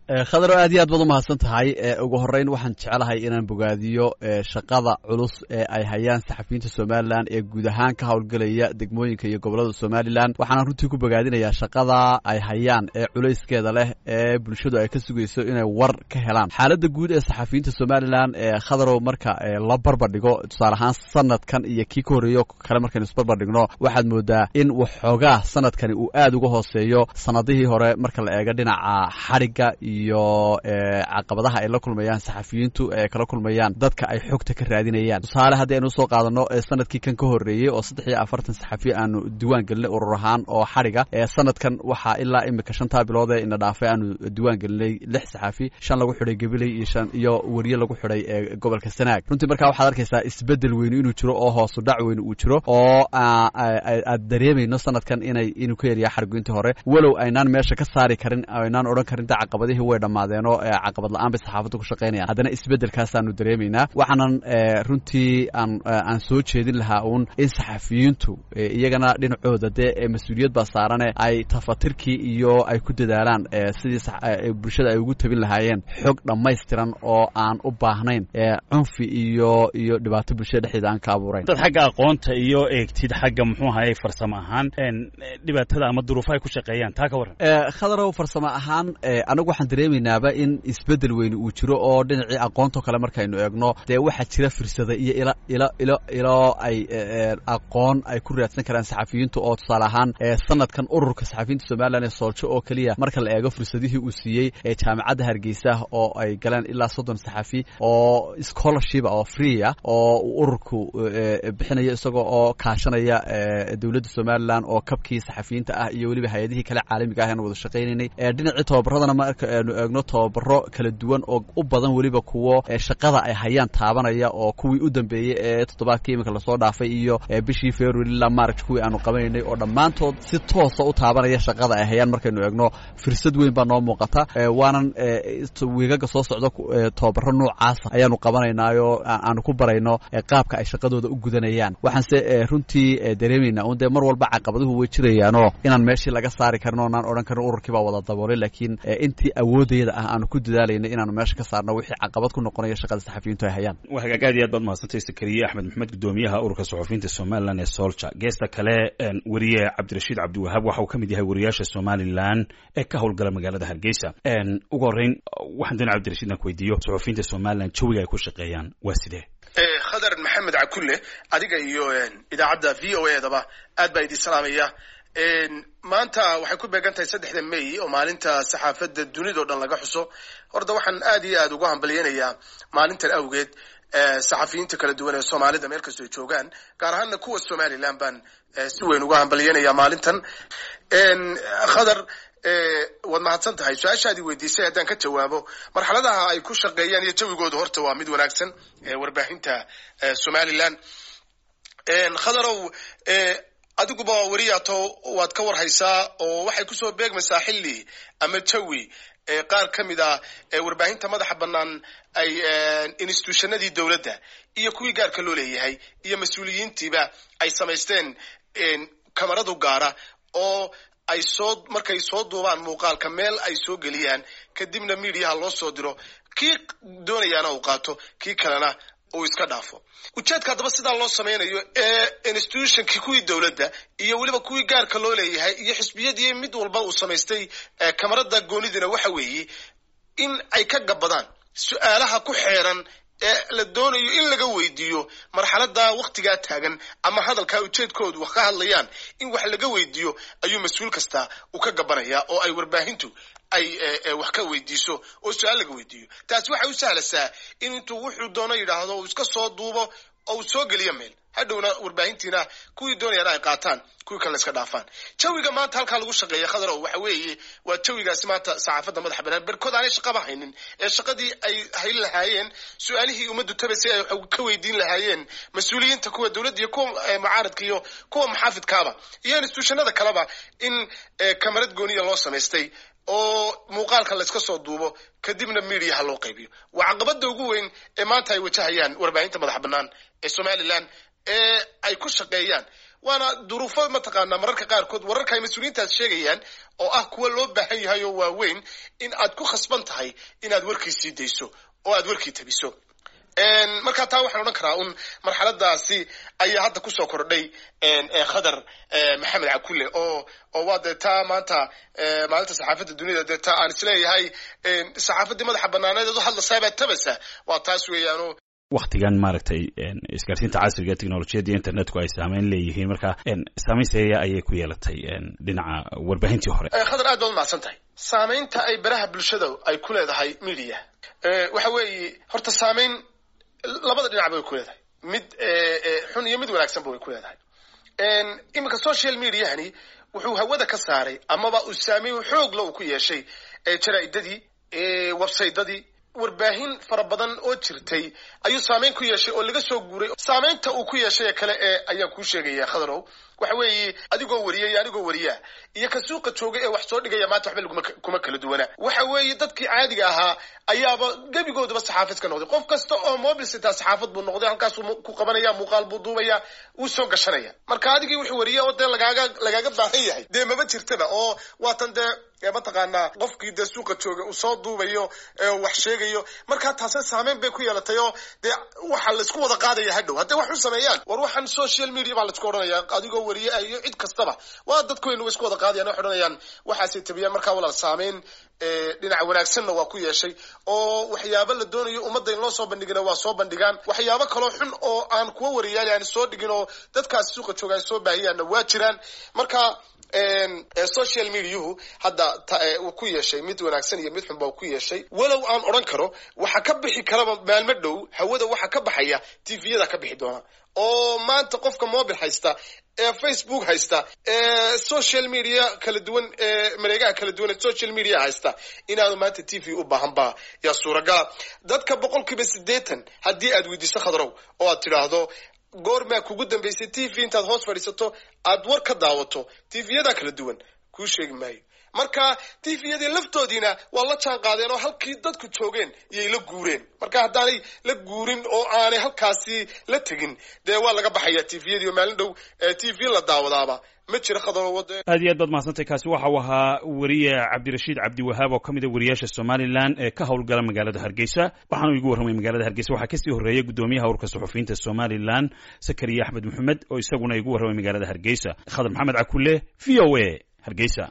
khadaro aad iyo aad baad umahadsan tahay ugu horeyn waxaan jeclahay inaan bogaadiyo shaqada culus ee ay hayaan saxafiyiinta somalilan ee guud ahaan ka howlgelaya degmooyinka iyo gobolada somalilan waxaana runtii ku bogaadinayaa shaqada ay hayaan ee culayskeeda leh ee bulshadu ay ka sugayso inay war ka helaan xaaladda guud ee saxafiyiinta somalilan ee khadarow marka la barbardhigo tusaale ahaan sanadkan iyo kii ka horreeyo kale markaynu isbarbardhigno waxaad moodaa in waxoogaa sanadkani uu aad uga hooseeyo sanadihii hore marka la eego dhinaca xadhigga iyo caqabadaha ay la kulmayaan saxafiyiintu ee kala kulmayaan dadka ay xogta ka raadinayaan tusaale haddii aynu usoo qaadano sanadkii kan ka horreeyey oo saddex iyo afartan saxafi aanu diwaan gelinay urur ahaan oo xadhiga sanadkan waxaa ilaa imika shantaa bilood ee ina dhaafay aanu diwaan gelinay lix saxafi shan lagu xidhay gabiley iyo shan iyo weriye lagu xidhay ee gobolka sanaag runtii markaa waxaad arkaysaa isbedel weyni inuu jiro oo hoosu dhac weyni uu jiro oo aad dareemayno sanadkan inay inuu ka yariyaa xargoyntii hore walow aynaan meesha ka saari karin aynaan odhan karin da caqabadihii way dhammaadeenoo caqabad la-aan bay saxaafaddu ku shaqaynayaan haddana isbeddelkaasaanu dareemaynaa waxaanan runtii aan aan soo jeedin lahaa uun in saxafiyiintu iyagana dhinacooda dee mas-uuliyad baa saarane ay tafatirkii iyo ay ku dadaalaan sidii bulshada ay ugu tabin lahaayeen xog dhammaystiran oo aan u baahnayn cunfi iyo iyo dhibaato bulshada dhexdeeda aan ka abuurayn dad xagga aqoonta iyo eegtid xagga muxuu ahaye farsamo ahaan dhibaatada ama duruufaha ay ku shaqeeyaan taa ka warran khadarow farsamo ahaan anagu waxaan dareemaynaaba in isbedel weyni uu jiro oo dhinacii aqoontao kale markaynu eegno dee waxaa jira firsada iyo ilo ilo ilo ilo ay aqoon ay ku raadsan karaan saxafiyiintu oo tusaale ahaan sanadkan ururka saxafiyiinta somalilan ee sooljo oo keliya marka la eego fursadihii uu siiyey ee jaamacadda hargeysa oo ay galeen ilaa soddon saxafi oo scholarship oo free ah oo uu ururku bixinayo isagoo oo kaashanaya dowladda somalilan oo kabkii saxafiyiinta ah iyo weliba hay-adihii kale caalamiga ah aan wada shaqaynanay dhinacii tobabaradana marka aynu eegno tobabaro kala duwan oo u badan weliba kuwo shaqada ay hayaan taabanaya oo kuwii u dambeeyey ee toddobaadkii iminka lasoo dhaafay iyo bishii february ilaa march kuwii aanu qabanaynay oo dhammaantood si toosa u taabanaya shaqada ay hayaan markaynu eegno firsad weyn baa noo muuqata waanan wiigaga soo socda tobabaro noocaasa ayaanu qabanaynaayoo aanu ku barayno qaabka ay shaqadooda u gudanayaan waxaanse runtii dareemaynaa un dee mar walba caqabaduhu way jirayaanoo inaan meeshii laga saari karin oo naan odhan karin ururkii baa wada daboolay laakiin intii awoodayada ah aanu ku dadaalayna inaanu meesha ka saarno wixii caqabad ku noqonaya shaqada saxafiyiintu ay hayaan waa hagaag aad iyo aad baad mahadsantay sakariye axmed maxamed gudoomiyaha ururka saxufiyiinta somalilan ee solja geesta kale weriye cabdirashiid cabdiwahaab waxa uu ka mid yahay weriyaasha somalilan ee ka howlgala magaalada hargeysa ugu horreyn waxaan doonay cabdirashiid inaan ku weydiiyo saxufiyiinta somalilan jawiga ay ku shaqeeyaan waa sidee khadar maxamed cakulle adiga iyo idaacadda v o edaba aad baa idin salaamaya maanta waxay ku beegan tahay saddexda may oo maalinta saxaafadda dunidao dhan laga xuso horta waxaan aad iyo aad ugu hambalyeynayaa maalintan awgeed saxafiyiinta kala duwan ee soomaalida meel kastoo joogaan gaar ahaana kuwa somalilan baan si weyn uga hambalyeynayaa maalintan khadar waad mahadsan tahay su-aashaadii weydiisay haddaan ka jawaabo marxaladaha ay ku shaqeeyaan iyo jawigooda horta waa mid wanaagsan warbaahinta somalilan khadarow adiguba weriyaato waad ka warhaysaa oo waxay kusoo beegmaysaa xilli ama jawi qaar ka mid ah warbaahinta madaxa bannaan ay institutionadii dowladda iyo kuwii gaarka loo leeyahay iyo mas-uuliyiintiiba ay samaysteen kamaradu gaara oo ay soo markay soo duubaan muuqaalka meel ay soo geliyaan kadibna midiyaha loo soo diro kii doonayaana uu qaato kii kalena uu iska dhaafo ujeedka haddaba sidaa loo samaynayo ee institutionkii kuwii dowladda iyo weliba kuwii gaarka loo leeyahay iyo xisbiyadii mid walba uu samaystay kamarada goonidina waxa weeye in ay ka gabadaan su-aalaha ku xeeran ee la doonayo in laga weydiiyo marxalada waktigaa taagan ama hadalkaa ujeedkoodu wax ka hadlayaan in wax laga weydiiyo ayuu mas-uul kasta uu ka gabanaya oo ay warbaahintu ay wax ka weydiiso oo su-aal laga weydiiyo taasi waxay u sahlasaa in intuu wuxuu doono yidhaahdo uu iska soo duubo oo uu soo geliyo meel hadhowna warbaahintiina kuwii doonayaan ay qaataan kuwii kale iska dhaafaan jawiga maanta halkaa lagu shaqeeya khadarow waxa weeye waa jawigaasi maanta saxaafadda madaxa banaan berkood aanay shaqaba haynin ee shaqadii ay hayn lahaayeen su-aalihii ummaddu tabasay ay ka weydiin lahaayeen mas-uuliyiinta kuwa dowladda iyo kuwa mucaaradka iyo kuwa muxaafidkaaba iyo institutionada kaleba in kamarad gooniya loo samaystay oo muuqaalka layska soo duubo kadibna mediaha loo qaybiyo waa caqabada ugu weyn ee maanta ay wajahayaan warbaahinta madaxa bannaan ee somalilan ee ay ku shaqeeyaan waana duruufo mataqaanaa mararka qaarkood wararka ay mas-uuliyiintaas sheegayaan oo ah kuwa loo baahan yahay oo waaweyn in aad ku khasban tahay inaad warkii sii dayso oo aad warkii tabiso markaa taa waxaan odhan karaa un marxaladaasi ayaa hadda kusoo kordhay khadar maxamed cakulle oo oo waa dee taa maanta maalinta saxaafadda duniyada dee taa aan isleeyahay saxaafaddii madaxa banaaneed eed u hadlasaabaad tabasa waa taas weeyaano waktigan maaragtay isgaarsiinta casriga technolojiyadda internetku ay saameyn leeyihiin marka saameyn seeya ayay ku yeelatay dhinaca warbaahintii hore khadar aad baad umahadsan tahay saameynta ay baraha bulshada ay ku leedahay media waxa weeye horta saameyn labada dhinac bay ku leedahay mid xun iyo mid wanaagsanba way ku leedahay iminka social mediahani wuxuu hawada ka saaray amaba uu saameyn xoogla uu ku yeeshay jaraa'idadii websaytadii warbaahin fara badan oo jirtay ayuu saameyn ku yeeshay oo laga soo guuray saameynta uu ku yeeshay ee kale ee ayaan kuu sheegaya khadarow waxa weeye adigoo wariya iyo anigoo wariyaa iyo ka suuqa jooga ee wax soo dhigaya maanta waxba laguma kuma kala duwana waxa weeye dadkii caadiga ahaa ayaaba gebigoodaba saxaafad ka noqday qof kasta oo mobil sitaa saxaafad buu noqday halkaasuu ku qabanaya muuqaal buu duubaya wuu soo gashanaya marka adigii wuxuu wariya oo dee lagaaga lagaaga baahan yahay dee maba jirtaba oo waatan dee mataqaanaa qofkii dee suuqa jooga uu soo duubayo wax sheegayo markaa taase saameyn bay ku yeelatay oo dee waxa laisku wada qaadaya hadhow hadday wax u sameeyaan war waxaan social media baa laisku odhanaya adigoo wariye iyo cid kastaba waa dadkuynu isku wada qaadayan waxay odhanayaan waxaasay tabiyaan markaa walaal saameyn dhinaca wanaagsanna waa ku yeeshay oo waxyaabo la doonayo ummadda in loo soo bandhigina waa soo bandhigaan waxyaabo kaloo xun oo aan kuwa wariyaali aan soo dhigin oo dadkaasi suuqa jooga ay soo baahiyaanna waa jiraan marka social mediahu hadda uu ku yeeshay mid wanaagsan iyo mid xunba uu ku yeeshay walow aan odhan karo waxa ka bixi karaba maalmo dhow hawada waxa ka baxaya tviyada ka bixi doona oo maanta qofka mobil haysta ee facebook haysta ee social media kala duwan ee mareegaha kala duwan ee social media haysta inaanu maanta t v u baahan ba yaa suuragala dadka boqol kiiba siddeetan haddii aad weydiiso khadrow oo aad tidhaahdo goormaa kugu dambaysay t v intaad hoos fadhiisato aad war ka daawato tvyadaa kala duwan kuu sheegi maayo marka tviyadii laftoodiina waa la jaan qaadeen oo halkii dadku joogeen iyay la guureen marka haddaanay la guurin oo aanay halkaasi la tegin dee waa laga baxaya tviyadii oo maalin dhow t v la daawadaaba ma jira khadawade aad iyo aad baad mahadsantay kaasi waxa uu ahaa weriye cabdirashiid cabdiwahaab oo ka mid a wariyaasha somalilan ee ka howlgala magaalada hargeysa waxaanu igu warramay magaalada hargeysa waxaa kasii horreeyay guddoomiyaha ururka suxufiyiinta somalilan sakariya axmed maxamed oo isaguna igu warramay magaalada hargeysa khadar maxamed cakulle v o a hargeysa